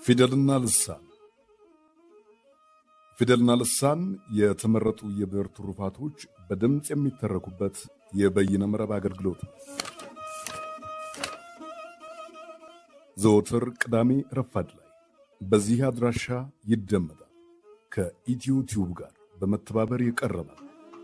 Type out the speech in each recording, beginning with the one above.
ፊደልና ልሳን ፊደልና ልሳን የተመረጡ የብዕር ትሩፋቶች በድምፅ የሚተረኩበት የበይነ መረብ አገልግሎት ነው። ዘወትር ቅዳሜ ረፋድ ላይ በዚህ አድራሻ ይደመጣል። ከኢትዮ ቲዩብ ጋር በመተባበር ይቀርባል።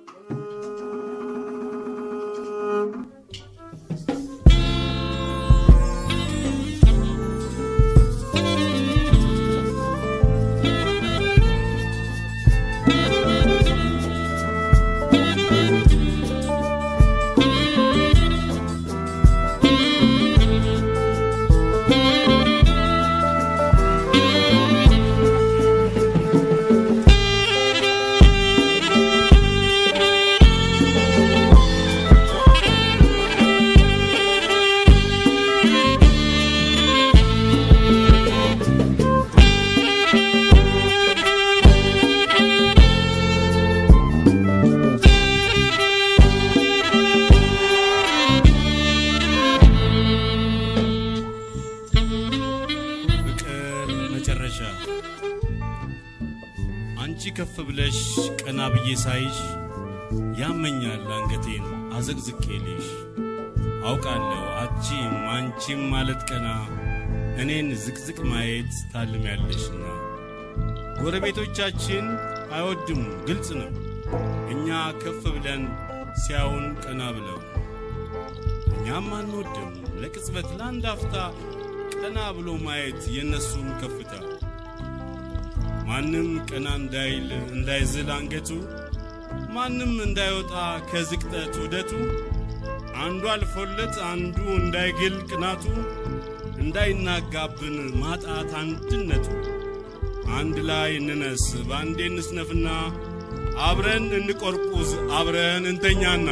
ፍቅር መጨረሻ አንቺ ከፍ ብለሽ ቀና ብዬ ሳይሽ ያመኛል አንገቴን አዘቅዝቄልሽ አውቃለሁ አቺም አንቺም ማለት ቀና እኔን ዝቅዝቅ ማየት ታልሚያለሽና ጎረቤቶቻችን አይወድም ግልጽ ነው እኛ ከፍ ብለን ሲያውን ቀና ብለው እኛም አንወድም ለቅጽበት ለአንድ አፍታ ቀና ብሎ ማየት የነሱን ከፍታ ማንም ቀና እንዳይል እንዳይዝል አንገቱ ማንም እንዳይወጣ ከዝቅጠት ውደቱ አንዱ አልፎለት አንዱ እንዳይግል ቅናቱ እንዳይናጋብን ማጣት አንድነቱ አንድ ላይ እንነስ በአንዴ እንስነፍና አብረን እንቆርቁዝ አብረን እንተኛና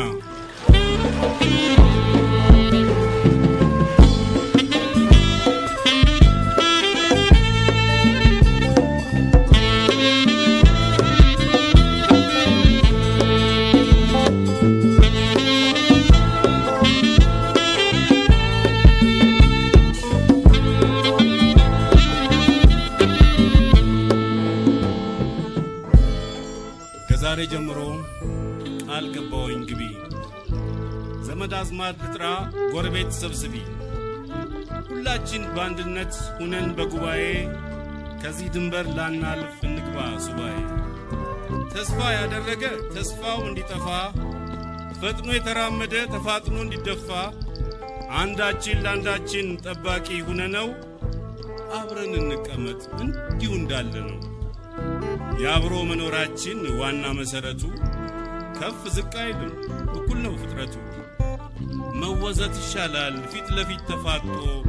ከዛሬ ጀምሮ ቃል ገባወኝ ግቢ ዘመድ አዝማድ ልጥራ ጎረቤት ሰብስቢ ሁላችን በአንድነት ሁነን በጉባኤ ከዚህ ድንበር ላናልፍ እንግባ ሱባኤ ተስፋ ያደረገ ተስፋው እንዲጠፋ ፈጥኖ የተራመደ ተፋጥኖ እንዲደፋ አንዳችን ለአንዳችን ጠባቂ ሁነነው አብረን እንቀመጥ እንዲሁ እንዳለ ነው። የአብሮ መኖራችን ዋና መሰረቱ ከፍ ዝቅ አይልም፣ እኩል ነው ፍጥረቱ። መወዘት ይሻላል ፊት ለፊት ተፋጦ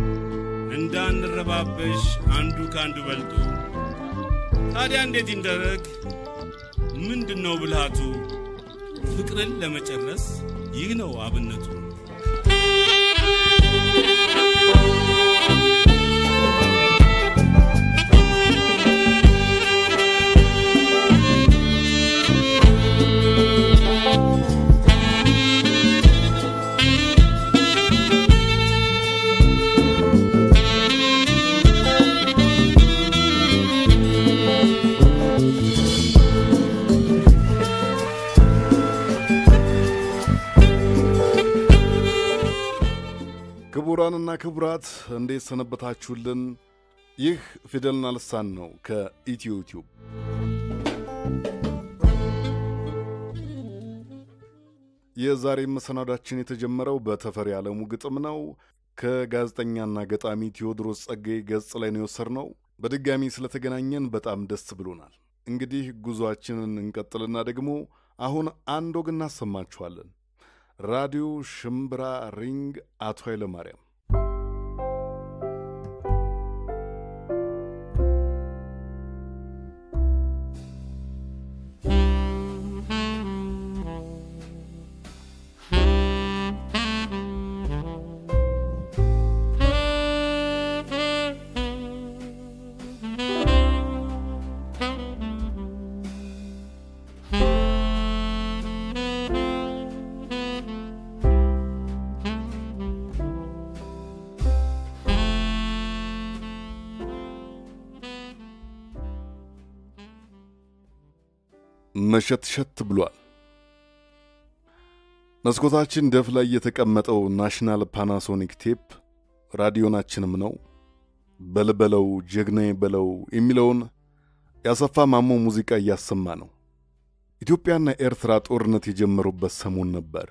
እንዳንረባበሽ አንዱ ከአንዱ በልጦ። ታዲያ እንዴት ይንደረግ? ምንድን ነው ብልሃቱ? ፍቅርን ለመጨረስ ይህ ነው አብነቱ። ክቡራንና ክቡራት እንዴት ሰነበታችሁልን? ይህ ፊደልና ልሳን ነው ከኢትዮ ቲዩብ። የዛሬ መሰናዳችን የተጀመረው በተፈሪ ዓለሙ ግጥም ነው። ከጋዜጠኛና ገጣሚ ቴዎድሮስ ጸጋዬ ገጽ ላይ ነው የወሰድነው። በድጋሚ ስለተገናኘን በጣም ደስ ብሎናል። እንግዲህ ጉዞአችንን እንቀጥልና ደግሞ አሁን አንድ ወግ እናሰማችኋለን። ራዲዮ ሽምብራ ሪንግ አቶ ኃይለማርያም Thank መሸትሸት ብሏል። መስኮታችን ደፍ ላይ የተቀመጠው ናሽናል ፓናሶኒክ ቴፕ ራዲዮናችንም ነው። በልበለው ጀግናዬ በለው የሚለውን ያሰፋ ማሞ ሙዚቃ እያሰማ ነው። ኢትዮጵያና ኤርትራ ጦርነት የጀመሩበት ሰሞን ነበር።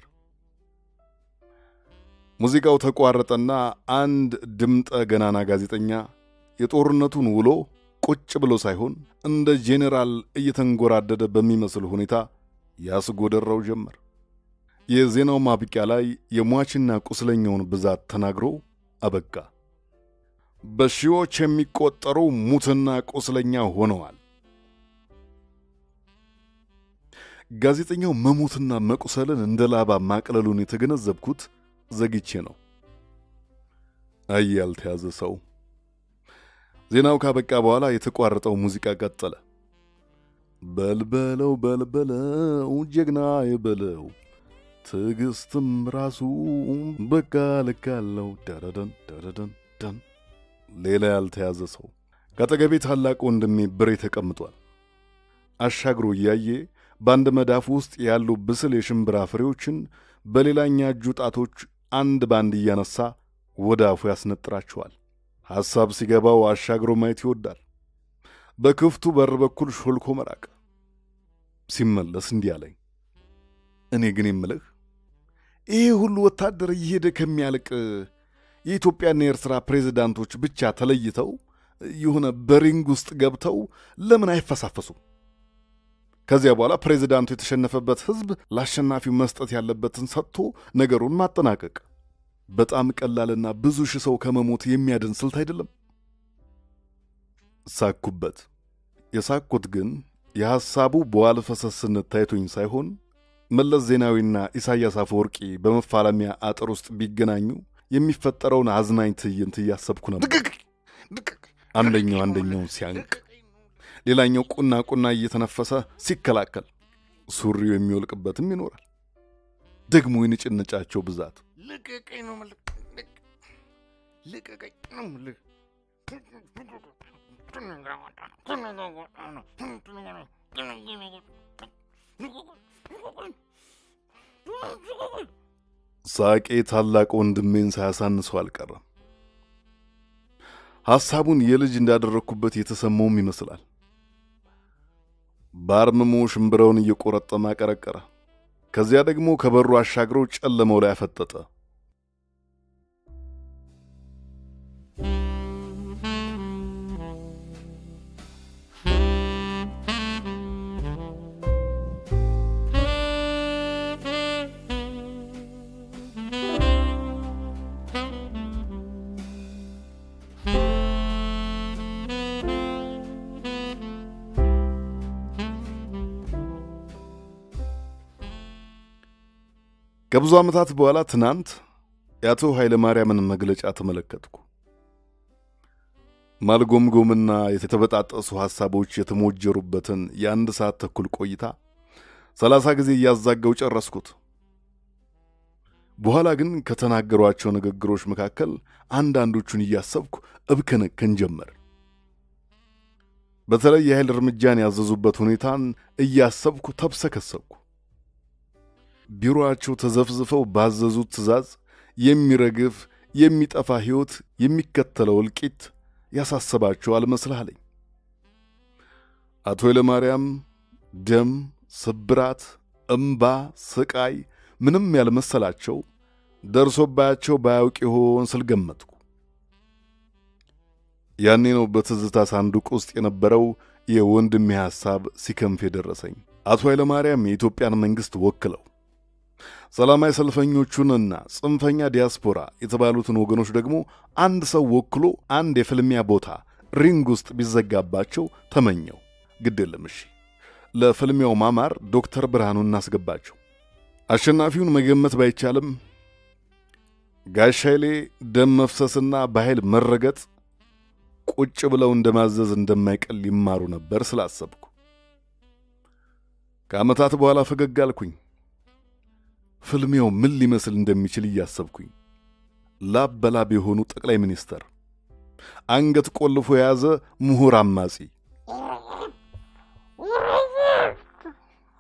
ሙዚቃው ተቋረጠና አንድ ድምጠ ገናና ጋዜጠኛ የጦርነቱን ውሎ ቁጭ ብሎ ሳይሆን እንደ ጄኔራል እየተንጎራደደ በሚመስል ሁኔታ ያስጎደራው ጀመር። የዜናው ማብቂያ ላይ የሟችና ቁስለኛውን ብዛት ተናግሮ አበቃ። በሺዎች የሚቆጠሩ ሙትና ቁስለኛ ሆነዋል። ጋዜጠኛው መሞትና መቁሰልን እንደ ላባ ማቅለሉን የተገነዘብኩት ዘግቼ ነው። አይ ያልተያዘ ሰው። ዜናው ካበቃ በኋላ የተቋረጠው ሙዚቃ ቀጠለ። በልበለው በልበለው ጀግና የበለው ትዕግስትም ራሱ በቃ ልካለው ደረደን ደረደን ደን። ሌላ ያልተያዘ ሰው ከአጠገቤ ታላቅ ወንድሜ ብሬ ተቀምጧል። አሻግሮ እያየ በአንድ መዳፍ ውስጥ ያሉ ብስል የሽምብራ ፍሬዎችን በሌላኛ እጁ ጣቶች አንድ ባንድ እያነሳ ወደ አፉ ያስነጥራቸዋል። ሐሳብ ሲገባው አሻግሮ ማየት ይወዳል። በክፍቱ በር በኩል ሾልኮ መራቅ። ሲመለስ እንዲህ አለኝ፣ እኔ ግን የምልህ ይሄ ሁሉ ወታደር እየሄደ ከሚያልቅ የኢትዮጵያና የኤርትራ ፕሬዚዳንቶች ብቻ ተለይተው የሆነ በሪንግ ውስጥ ገብተው ለምን አይፈሳፈሱም? ከዚያ በኋላ ፕሬዚዳንቱ የተሸነፈበት ሕዝብ ለአሸናፊው መስጠት ያለበትን ሰጥቶ ነገሩን ማጠናቀቅ በጣም ቀላልና ብዙ ሺህ ሰው ከመሞት የሚያድን ስልት አይደለም። ሳኩበት። የሳኩት ግን የሐሳቡ በዋል ፈሰስነት ታይቶኝ ሳይሆን መለስ ዜናዊና ኢሳያስ አፈወርቂ በመፋለሚያ አጥር ውስጥ ቢገናኙ የሚፈጠረውን አዝናኝ ትዕይንት እያሰብኩ ነበር። አንደኛው አንደኛውን ሲያንቅ፣ ሌላኛው ቁና ቁና እየተነፈሰ ሲከላከል፣ ሱሪው የሚወልቅበትም ይኖራል። ደግሞ የንጭንጫቸው ብዛት ልቀቀኝ ነው የምልህ። ልቀቀኝ ነው የምልህ። ሳቄ ታላቅ ወንድሜን ሳያሳንሰው አልቀረም። ሐሳቡን የልጅ እንዳደረግኩበት የተሰማውም ይመስላል። በአርምሞ ሽምብረውን እየቆረጠመ አቀረቀረ። ከዚያ ደግሞ ከበሩ አሻግረው ጨለመው ላይ አፈጠጠ። ከብዙ ዓመታት በኋላ ትናንት የአቶ ኃይለ ማርያምን መግለጫ ተመለከትኩ። ማልጎምጎምና የተበጣጠሱ ሐሳቦች የተሞጀሩበትን የአንድ ሰዓት ተኩል ቆይታ ሰላሳ ጊዜ እያዛገው ጨረስኩት። በኋላ ግን ከተናገሯቸው ንግግሮች መካከል አንዳንዶቹን እያሰብኩ እብከነከን ጀመር። በተለይ የኃይል እርምጃን ያዘዙበት ሁኔታን እያሰብኩ ተብሰከሰብኩ። ቢሮአቸው ተዘፍዝፈው ባዘዙት ትዕዛዝ የሚረግፍ የሚጠፋ ሕይወት የሚከተለው እልቂት ያሳሰባቸው አልመስልህ አቶ ኃይለማርያም ደም፣ ስብራት፣ እምባ፣ ስቃይ ምንም ያልመሰላቸው ደርሶባቸው ባያውቅ ይሆን ስል ገመትኩ። ያኔ ነው በትዝታ ሳንዱቅ ውስጥ የነበረው የወንድሜ ሐሳብ ሲከንፍ የደረሰኝ። አቶ ኃይለማርያም የኢትዮጵያን መንግሥት ወክለው ሰላማዊ ሰልፈኞቹንና ጽንፈኛ ዲያስፖራ የተባሉትን ወገኖች ደግሞ አንድ ሰው ወክሎ አንድ የፍልሚያ ቦታ ሪንግ ውስጥ ቢዘጋባቸው ተመኘው። ግድ የለም እሺ፣ ለፍልሚያው ማማር ዶክተር ብርሃኑ እናስገባቸው። አሸናፊውን መገመት ባይቻልም ጋሽ ኃይሌ ደም መፍሰስና በኃይል መረገጥ ቁጭ ብለው እንደማዘዝ እንደማይቀል ይማሩ ነበር ስላሰብኩ ከዓመታት በኋላ ፈገግ አልኩኝ። ፍልሚያው ምን ሊመስል እንደሚችል እያሰብኩኝ ላብ በላብ የሆኑ ጠቅላይ ሚኒስተር፣ አንገት ቆልፎ የያዘ ምሁር አማጺ፣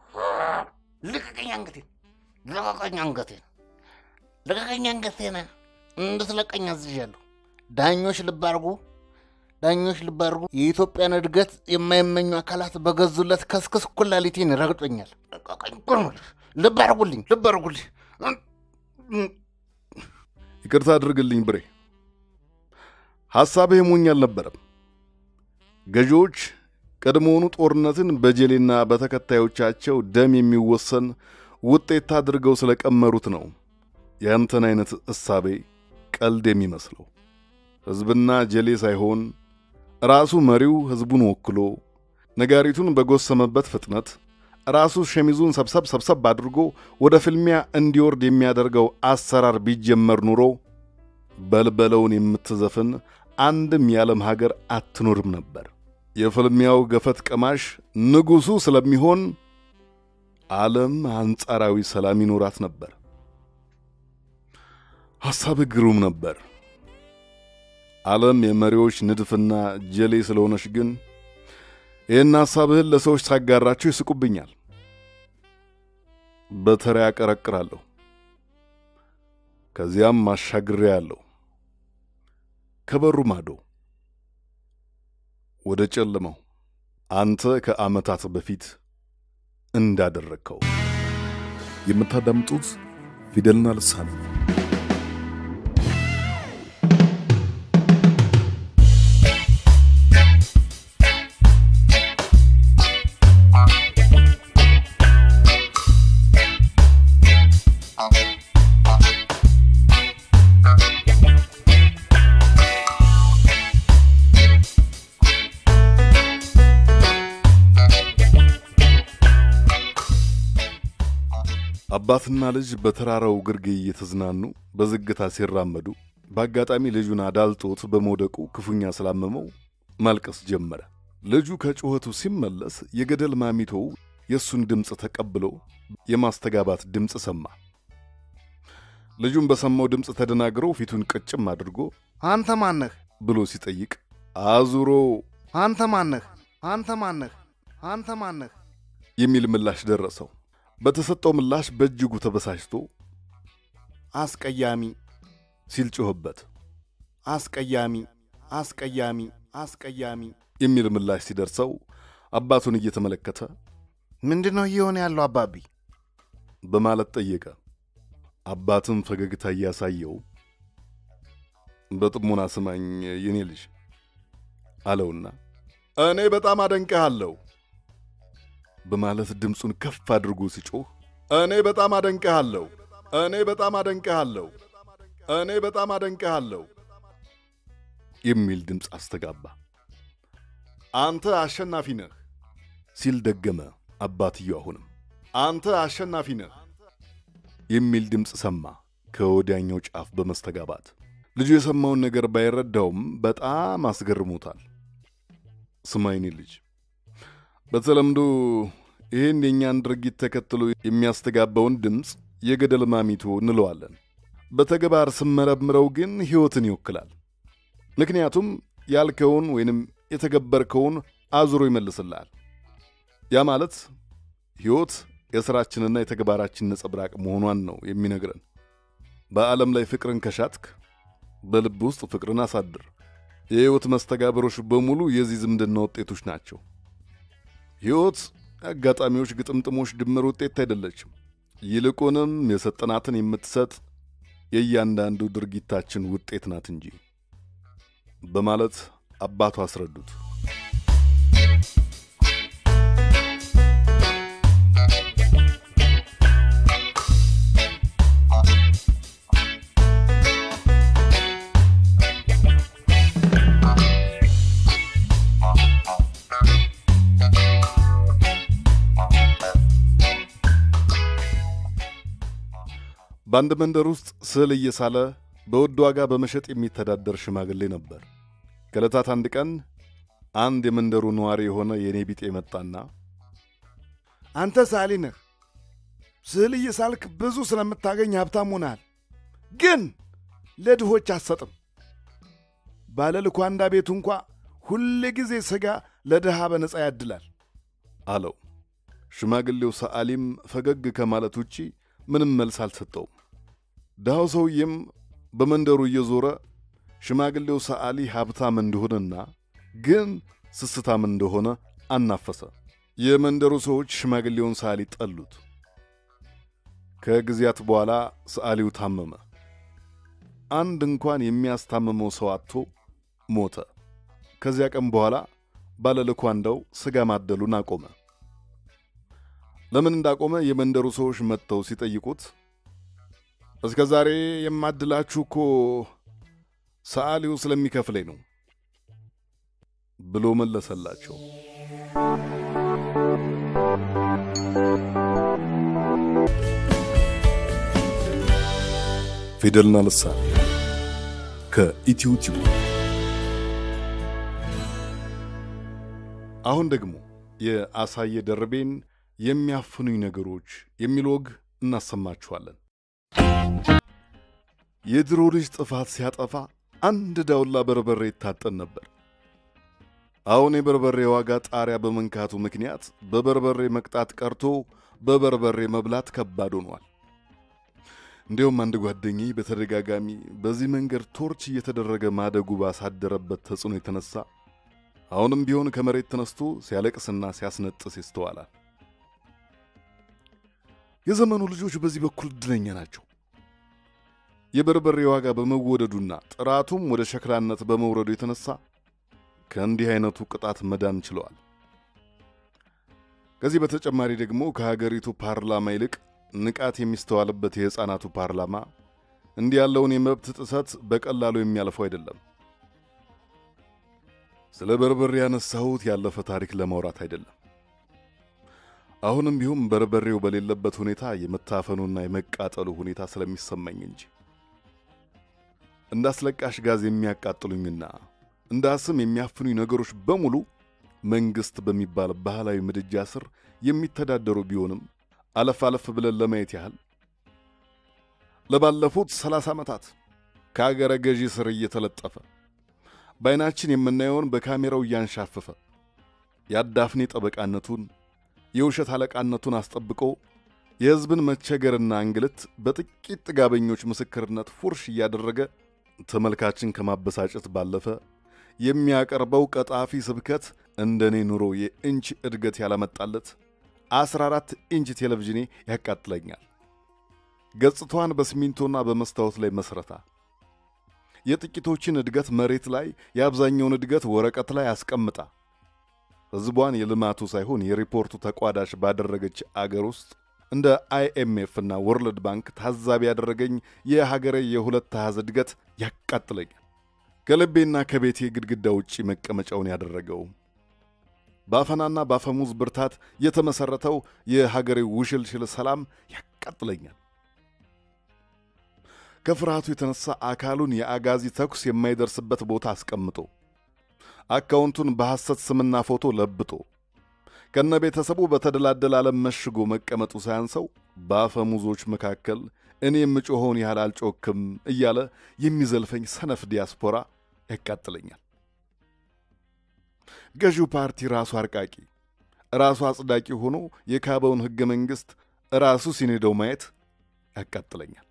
ልቀቀኝ አንገቴን፣ ልቀቀኝ አንገቴን፣ ልቀቀኝ አንገቴን። እንድትለቀኝ አዝዣለሁ። ዳኞች ልብ አድርጉ፣ ዳኞች ልብ አድርጉ። የኢትዮጵያን እድገት የማይመኙ አካላት በገዙለት ከስክስ ኩላሊቴን ረግጦኛል። ልቀቀኝ፣ ልብ አድርጉልኝ፣ ልብ አድርጉልኝ። ይቅርታ አድርግልኝ ብሬ፣ ሐሳብህ ሞኝ አልነበረም። ገዢዎች ቀድሞውኑ ጦርነትን በጀሌና በተከታዮቻቸው ደም የሚወሰን ውጤት አድርገው ስለቀመሩት ነው ያንተን አይነት እሳቤ ቀልድ የሚመስለው። ሕዝብና ጀሌ ሳይሆን ራሱ መሪው ሕዝቡን ወክሎ ነጋሪቱን በጎሰመበት ፍጥነት ራሱ ሸሚዙን ሰብሰብ ሰብሰብ አድርጎ ወደ ፍልሚያ እንዲወርድ የሚያደርገው አሰራር ቢጀመር ኑሮ በልበለውን የምትዘፍን አንድም የዓለም ሀገር አትኖርም ነበር። የፍልሚያው ገፈት ቀማሽ ንጉሡ ስለሚሆን ዓለም አንጻራዊ ሰላም ይኖራት ነበር። ሐሳብህ ግሩም ነበር። ዓለም የመሪዎች ንድፍና ጀሌ ስለሆነች ግን ይህን ሐሳብህን ለሰዎች ሳጋራቸው ይስቁብኛል። በተራ ያቀረቅራለሁ። ከዚያም ማሻግሬ ያለሁ ከበሩ ማዶ ወደ ጨለመው አንተ ከዓመታት በፊት እንዳደረግከው። የምታዳምጡት ፊደልና ልሳን ነው። አባትና ልጅ በተራራው ግርጌ እየተዝናኑ በዝግታ ሲራመዱ በአጋጣሚ ልጁን አዳልጦት በመውደቁ ክፉኛ ስላመመው ማልቀስ ጀመረ። ልጁ ከጩኸቱ ሲመለስ የገደል ማሚቶው የእሱን ድምፅ ተቀብሎ የማስተጋባት ድምፅ ሰማ። ልጁን በሰማው ድምፅ ተደናግሮ ፊቱን ቅጭም አድርጎ አንተ ማነህ ብሎ ሲጠይቅ አዙሮ አንተ ማነህ አንተ ማነህ አንተ ማነህ የሚል ምላሽ ደረሰው። በተሰጠው ምላሽ በእጅጉ ተበሳጭቶ አስቀያሚ ሲል ጮኸበት። አስቀያሚ አስቀያሚ አስቀያሚ የሚል ምላሽ ሲደርሰው አባቱን እየተመለከተ ምንድን ነው እየሆነ ያለው አባቢ? በማለት ጠየቀ። አባትም ፈገግታ እያሳየው በጥሞና ስማኝ የኔ ልጅ አለውና እኔ በጣም አደንቅሃለሁ በማለት ድምፁን ከፍ አድርጎ ሲጮህ እኔ በጣም አደንቅሃለሁ፣ እኔ በጣም አደንቅሃለሁ፣ እኔ በጣም አደንቅሃለሁ የሚል ድምፅ አስተጋባ። አንተ አሸናፊ ነህ ሲል ደገመ አባትየው። አሁንም አንተ አሸናፊ ነህ የሚል ድምፅ ሰማ ከወዲያኛው ጫፍ በመስተጋባት። ልጁ የሰማውን ነገር ባይረዳውም በጣም አስገርሞታል። ስማይኔ ልጅ በተለምዶ ይህን የእኛን ድርጊት ተከትሎ የሚያስተጋባውን ድምፅ የገደል ማሚቶ እንለዋለን። በተግባር ስመረምረው ግን ሕይወትን ይወክላል። ምክንያቱም ያልከውን ወይንም የተገበርከውን አዙሮ ይመልስልሃል። ያ ማለት ሕይወት የሥራችንና የተግባራችን ነጸብራቅ መሆኗን ነው የሚነግረን። በዓለም ላይ ፍቅርን ከሻትክ በልብ ውስጥ ፍቅርን አሳድር። የሕይወት መስተጋብሮች በሙሉ የዚህ ዝምድና ውጤቶች ናቸው። ሕይወት አጋጣሚዎች፣ ግጥምጥሞች ድምር ውጤት አይደለችም። ይልቁንም የሰጠናትን የምትሰጥ የእያንዳንዱ ድርጊታችን ውጤት ናት እንጂ በማለት አባቱ አስረዱት። በአንድ መንደር ውስጥ ስዕል እየሳለ በውድ ዋጋ በመሸጥ የሚተዳደር ሽማግሌ ነበር። ከዕለታት አንድ ቀን አንድ የመንደሩ ነዋሪ የሆነ የእኔ ቢጤ መጣና አንተ ሳሊ ነህ፣ ስዕል እየሳልክ ብዙ ስለምታገኝ ሀብታም ሆነሃል። ግን ለድሆች አትሰጥም። ባለ ልኳንዳ ቤቱ እንኳ ሁል ጊዜ ሥጋ ለድሃ በነፃ ያድላል አለው። ሽማግሌው ሰዓሊም ፈገግ ከማለት ውጪ ምንም መልስ አልሰጠውም። ድሃው ሰውዬም በመንደሩ እየዞረ ሽማግሌው ሰዓሊ ሀብታም እንደሆነና ግን ስስታም እንደሆነ አናፈሰ። የመንደሩ ሰዎች ሽማግሌውን ሰዓሊ ጠሉት። ከጊዜያት በኋላ ሰዓሊው ታመመ። አንድ እንኳን የሚያስታምመው ሰው አጥቶ ሞተ። ከዚያ ቀን በኋላ ባለልኳንዳው ሥጋ ማደሉን አቆመ። ለምን እንዳቆመ የመንደሩ ሰዎች መጥተው ሲጠይቁት እስከ ዛሬ የማድላችሁ እኮ ሰዓሊው ስለሚከፍለኝ ነው ብሎ መለሰላቸው። ፊደልና ልሳን ከኢትዮ ቲዩብ አሁን ደግሞ የአሳየ ደርቤን የሚያፍኑኝ ነገሮች የሚል ወግ እናሰማችኋለን። የድሮ ልጅ ጥፋት ሲያጠፋ አንድ ዳውላ በርበሬ ይታጠን ነበር። አሁን የበርበሬ ዋጋ ጣሪያ በመንካቱ ምክንያት በበርበሬ መቅጣት ቀርቶ በበርበሬ መብላት ከባድ ሆኗል። እንዲሁም አንድ ጓደኛዬ በተደጋጋሚ በዚህ መንገድ ቶርች እየተደረገ ማደጉ ባሳደረበት ተጽዕኖ የተነሳ አሁንም ቢሆን ከመሬት ተነስቶ ሲያለቅስና ሲያስነጥስ ይስተዋላል። የዘመኑ ልጆች በዚህ በኩል እድለኛ ናቸው። የበርበሬ ዋጋ በመወደዱና ጥራቱም ወደ ሸክላነት በመውረዱ የተነሳ ከእንዲህ አይነቱ ቅጣት መዳን ችለዋል። ከዚህ በተጨማሪ ደግሞ ከሀገሪቱ ፓርላማ ይልቅ ንቃት የሚስተዋልበት የሕፃናቱ ፓርላማ እንዲህ ያለውን የመብት ጥሰት በቀላሉ የሚያልፈው አይደለም። ስለ በርበሬ ያነሳሁት ያለፈ ታሪክ ለማውራት አይደለም። አሁንም ቢሆን በርበሬው በሌለበት ሁኔታ የመታፈኑና የመቃጠሉ ሁኔታ ስለሚሰማኝ እንጂ እንደ አስለቃሽ ጋዝ የሚያቃጥሉኝና እንደ አስም የሚያፍኑኝ ነገሮች በሙሉ መንግሥት በሚባል ባህላዊ ምድጃ ስር የሚተዳደሩ ቢሆንም አለፍ አለፍ ብለን ለማየት ያህል ለባለፉት ሰላሳ ዓመታት ከአገረ ገዢ ስር እየተለጠፈ በዐይናችን የምናየውን በካሜራው እያንሻፈፈ የአዳፍኔ ጠበቃነቱን የውሸት አለቃነቱን አስጠብቆ የሕዝብን መቸገርና እንግልት በጥቂት ጥጋበኞች ምስክርነት ፉርሽ እያደረገ ተመልካችን ከማበሳጨት ባለፈ የሚያቀርበው ቀጣፊ ስብከት እንደኔ ኑሮ የኢንች እድገት ያላመጣለት 14 ኢንች ቴሌቪዥኔ ያቃጥለኛል። ገጽታዋን በሲሚንቶና በመስታወት ላይ መስረታ የጥቂቶችን እድገት መሬት ላይ የአብዛኛውን እድገት ወረቀት ላይ አስቀምጣ ሕዝቧን የልማቱ ሳይሆን የሪፖርቱ ተቋዳሽ ባደረገች አገር ውስጥ እንደ አይኤምኤፍ እና ወርልድ ባንክ ታዛቢ ያደረገኝ የሀገሬ የሁለት አሃዝ እድገት ያቃጥለኛል። ከልቤና ከቤቴ ግድግዳ ውጪ መቀመጫውን ያደረገው በአፈናና በአፈሙዝ ብርታት የተመሠረተው የሀገሬ ውሽልሽል ሰላም ያቃጥለኛል። ከፍርሃቱ የተነሳ አካሉን የአጋዚ ተኩስ የማይደርስበት ቦታ አስቀምጦ አካውንቱን በሐሰት ስምና ፎቶ ለብጦ ከነ ቤተሰቡ በተደላደለ ዓለም መሽጎ መቀመጡ ሳያንሰው በአፈሙዞች መካከል እኔ የምጮኸውን ያህል አልጮክም እያለ የሚዘልፈኝ ሰነፍ ዲያስፖራ ያቃጥለኛል። ገዢው ፓርቲ ራሱ አርቃቂ፣ ራሱ አጽዳቂ ሆኖ የካበውን ሕገ መንግሥት ራሱ ሲኔደው ማየት ያቃጥለኛል።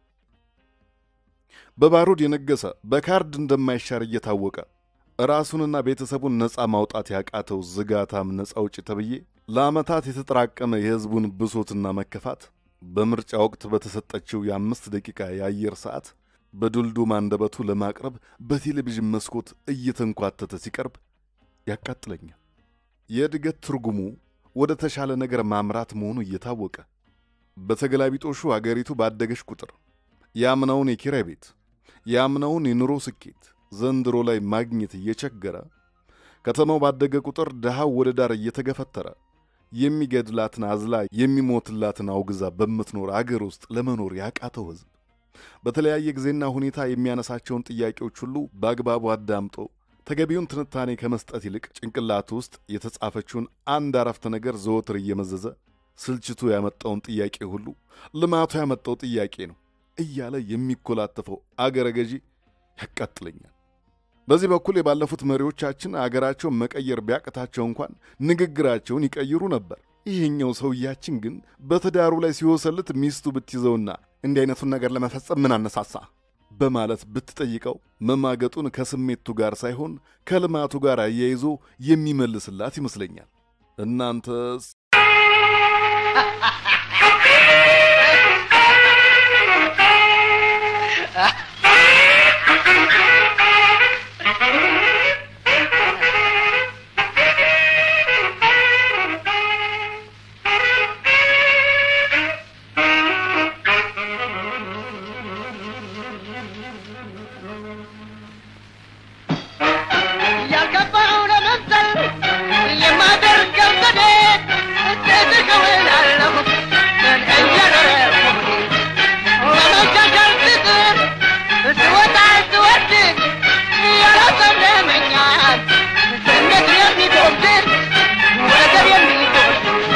በባሩድ የነገሰ በካርድ እንደማይሻር እየታወቀ ራሱንና ቤተሰቡን ነፃ ማውጣት ያቃተው ዝጋታም ነፃ አውጪ ተብዬ ለዓመታት የተጠራቀመ የሕዝቡን ብሶትና መከፋት በምርጫ ወቅት በተሰጠችው የአምስት ደቂቃ የአየር ሰዓት በዱልዱም አንደበቱ ለማቅረብ በቴሌቪዥን መስኮት እየተንኳተተ ሲቀርብ ያቃጥለኛል። የእድገት ትርጉሙ ወደ ተሻለ ነገር ማምራት መሆኑ እየታወቀ በተገላቢጦሹ አገሪቱ ባደገች ቁጥር ያምናውን የኪራይ ቤት ያምናውን የኑሮ ስኬት ዘንድሮ ላይ ማግኘት እየቸገረ ከተማው ባደገ ቁጥር ድሃው ወደ ዳር እየተገፈተረ የሚገድላትን አዝላ የሚሞትላትን አውግዛ በምትኖር አገር ውስጥ ለመኖር ያቃተው ሕዝብ በተለያየ ጊዜና ሁኔታ የሚያነሳቸውን ጥያቄዎች ሁሉ በአግባቡ አዳምጦ ተገቢውን ትንታኔ ከመስጠት ይልቅ ጭንቅላቱ ውስጥ የተጻፈችውን አንድ አረፍተ ነገር ዘወትር እየመዘዘ ስልችቱ ያመጣውን ጥያቄ ሁሉ ልማቱ ያመጣው ጥያቄ ነው እያለ የሚኮላተፈው አገረ ገዢ ያቃጥለኛል። በዚህ በኩል የባለፉት መሪዎቻችን አገራቸውን መቀየር ቢያቅታቸው እንኳን ንግግራቸውን ይቀይሩ ነበር። ይሄኛው ሰውያችን ግን በትዳሩ ላይ ሲወሰልት ሚስቱ ብትይዘውና እንዲህ አይነቱን ነገር ለመፈጸም ምን አነሳሳ በማለት ብትጠይቀው መማገጡን ከስሜቱ ጋር ሳይሆን ከልማቱ ጋር አያይዞ የሚመልስላት ይመስለኛል። እናንተስ ያልገባው ለመሰል የማደርገው ዘዴ እንዴት እውላለሁ ምን እያደረግሁ ለመሻሻል ስጥር ስወጣ ስወርድ ያላሰለመኛል ስሜት የሚጎብድር ወገብ የሚጎድ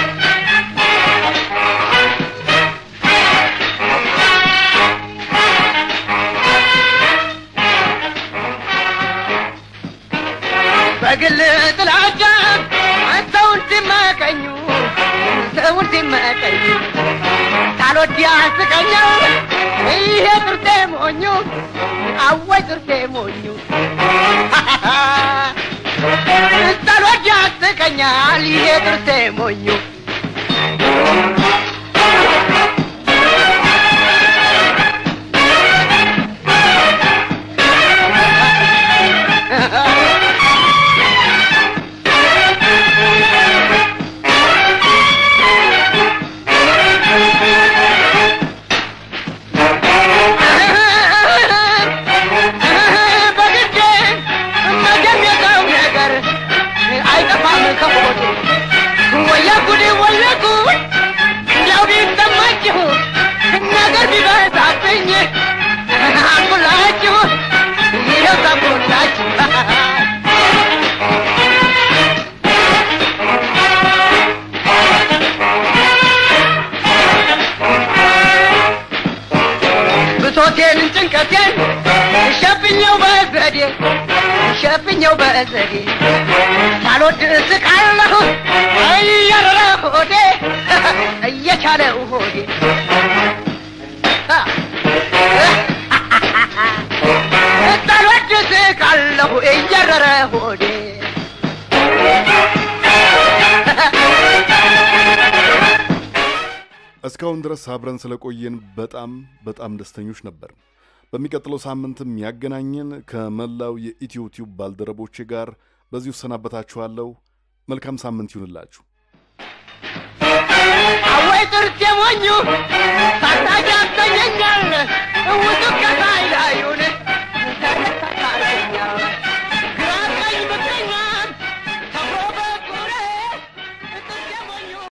በግል ጥላቻ ሰውን ሲመቀኙ ሰውን ሲመቀኙ ሳልወድ ያስቀኛል ይሄ ጥርሴ ሞኙ አወይ ጥርሴ ሞኙ ሳልወድ ያስቀኛል ይሄ ጥርሴ ሞኙ በግዴ መቼም የሰው ነገር አይጠፋም ከሆዴ ወያ ጉድ ወያ ጉድ እንዲያው ቢሰማችሁ ነገር ቢበዛብኝ አንኩላችሁ ይኸው ሰብኩላችሁ ብሶቴን ጭንቀቴን ሸፍኘው በዘዴ ሸፍኘው በዘዴ ሳልወድ ስቃለሁ እያረረ ሆዴ እየቻለው ሆዴ ሳልወድ ስቃለሁ እያረረ ሆዴ እስካሁን ድረስ አብረን ስለቆየን በጣም በጣም ደስተኞች ነበር። በሚቀጥለው ሳምንትም ያገናኘን ከመላው የኢትዮ ቲዩብ ባልደረቦቼ ጋር በዚሁ እሰናበታችኋለሁ። መልካም ሳምንት ይሁንላችሁ። አወይ ጥርሴ ሞኙ